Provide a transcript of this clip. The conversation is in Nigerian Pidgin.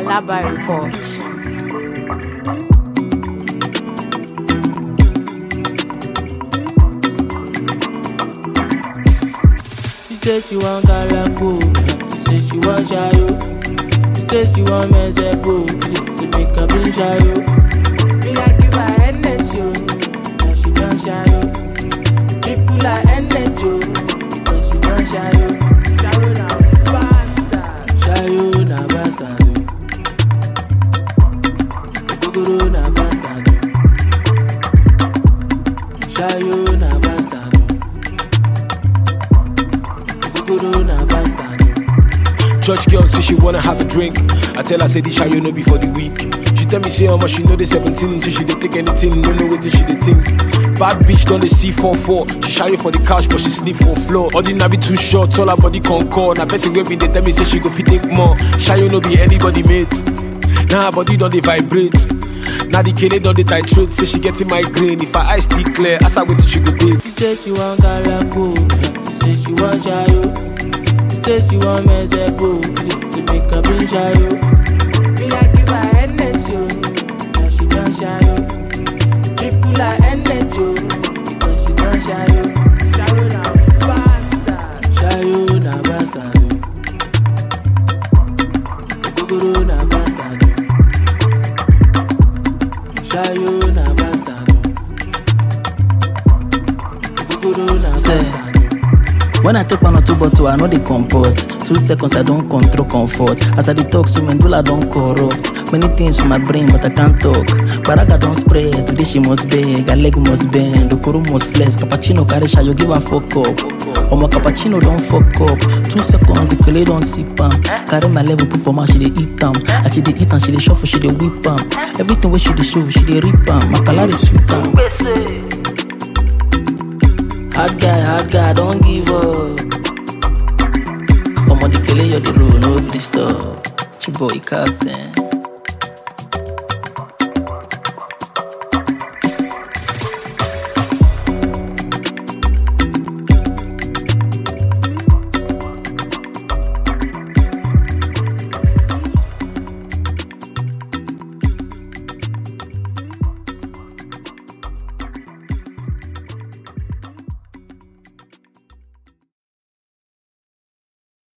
Alaba Report. She say she want galako, she say she want shayo. She say she want mezepo, she make her bring shayo. Me I give her endless yo, now she done shayo. Triple her endless yo, because she done shayo. Shayo na bastard, shayo na bastard. oh. Ogogoro na bastard. oh. Shayo na bastard. oh. Ogogoro na bastard. oh. Church girl say she wanna have a drink. I tell her say this you know before the week. She tell me say how much she know the 17, so she dey take anything, no know what she dey think. Bad bitch done the C44. She shy for the couch, but she sleep for floor. Ordinary too short, all her body concord. Now person wey been dey tell me say she go fit take more. Shy no be anybody mate. Now her body don't dey vibrate. Now the kid don't dey titrate. Say she getting migraine. If her eyes still clear, ask her what she go take. She say she want galako, she say she want shayo. She say she want mezepo, she make her bring shayo. Me I give her endless yo, now she done shayo. Triple her endless yo, because she done shayo. Shayo na bastard, shayo na bastard. oh. Ogogoro na bastard. oh. Shayo na bastard. oh. Ogogoro na Say. bastard. oh. When I take one or two bottle, I know they comport. Two seconds, I don't control comfort. As I detox, so medulla don't corrupt. Many things for my brain, but I can't talk. Baraga don't spread, today she must beg, her leg must bend, Okoro must flex, cappuccino carry you give her fuck up. Omo cappuccino don't fuck up. Two seconds, the kele don't sip am. Carry my level, put for my she dey eat am. As she dey eat am, she dey shuffle, she dey whip am. Everything where she dey show, she dey rip am. My color is sweet am. Hard guy, hard guy, don't give up. Omo the kele you the road, no please stop. Chiboy captain.